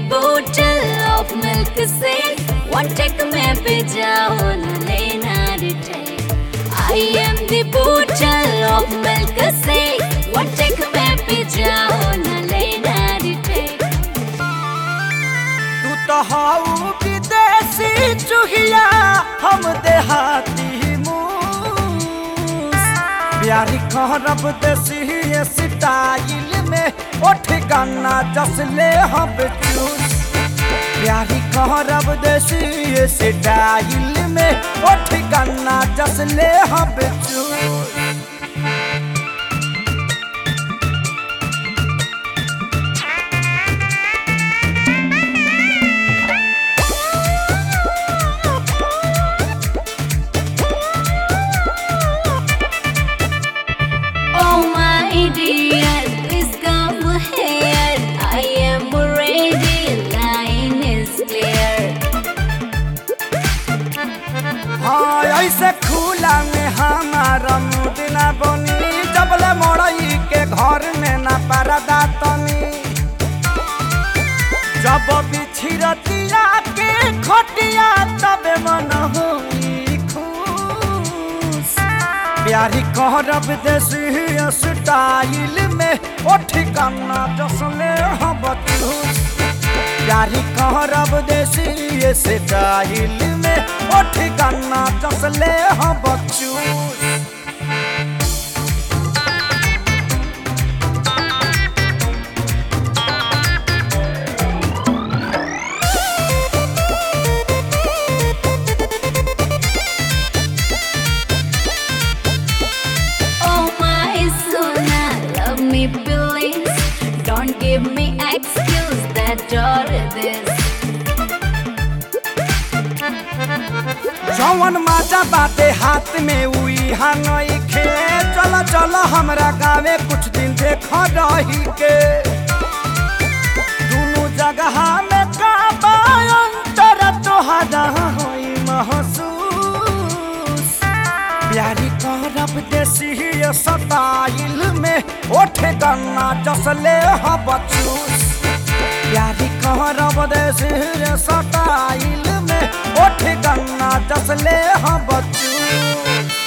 bottle of milk say one take में पे जाओ न लेना retake I am the bottle of milk say one take में पे जाओ न लेना retake तू तो हाउ विदेशी चुहिया हम देहाती मूस प्यारी कहरब देसी स्टाइल में उठ गाना जसले हम चूस प्यारी कहरब देसी स्टाइल में उठ गाना जसले हम चूस Oh my dear, please come here. I am ready, line is clear. हाँ ऐसे खुला में हमारा मूड ना बनी जबले मोड़ई के घर में ना परदा तनी जब बिछिरतिया के खटिया तबे मन होई खुश प्यारी कहरब देसी स्टाइल में उठ कन्ना जसले हम बचूस प्यारी कहरब देसी स्टाइल में उठ गन्ना चसले हम बचूस Oh my sona, love me please. Don't give me excuse that or this. जौन माजा बाटे हाथ में उई हंगई खे चल चल हमरा गावे कुछ दिन देख रही के दोनों जगह में का अंतर तोहरा होई महसूस प्यारी करब देसी स्टाइल में ओठे गन्ना जसले ह बचूस प्यारी करब देसी स्टाइल में ओठे गन्ना जसले ह बचूस